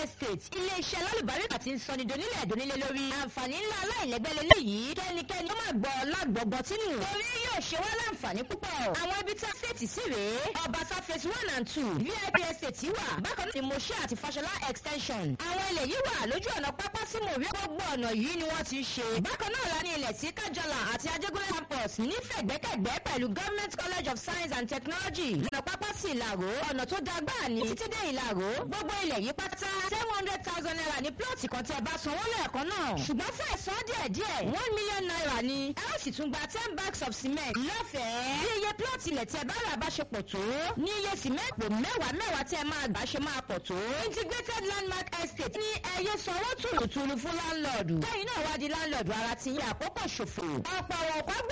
estate ilé-iṣẹ́ alálùbáríkà ti ń sọni donílẹ̀ donílẹ̀ lórí àǹfààní ńlá aláìlẹ́gbẹ́ lélẹ́yìí kẹ́nikẹ́ni ó máa gbọ́ lágbọ̀gbọ́ tínú torí yóò ṣe wá láǹfààní púpọ̀ àwọn ibi tí estate sì rèé ọbaṣá phase one and two vip estate wà bákan náà ni moshe àti fashola extension àwọn ilẹ̀ yìí wà lójú ọ̀nà pápá sí mòrí gbogbo ọ̀nà yìí ni wọ́n ti ṣe bákan náà la ní ilẹ̀ sí kájọlà àti ajégúnlẹ̀ campus nífẹ̀gbẹ́kẹ̀gbẹ́ pẹ̀lú government college of science and technology lọ́nà pápá sí ìlàró ọ̀nà tó dágbà ní títí dé ìlàró gbogbo ilẹ̀ yìí pátá seven hundred thousand naira ní plọ̀tì kan tí ẹ bá sanwó lẹ́ẹ̀kan náà ṣùgbọ́n fún ẹ̀sán díẹ̀ díẹ̀ one million naira ni ẹ ó sì tún gba ten bags of cement lọ́fẹ̀ẹ́ bí iye plọ̀tì ilẹ̀ tí ẹ bá rà bá ṣe pọ̀ tó ní iye cement pò mẹ́wàá mẹ́wàá tí ẹ máa gbà ṣe máa pọ̀ tó integrated landmark estate ní ẹyẹ sanwó tùlùtùlù fún láńlọ́ọ̀dù lẹ́yìn náà wá di láńlọ́ọ̀dù ara ti yẹ àkókò ṣòfò ọ̀pọ̀ ọ̀pọ̀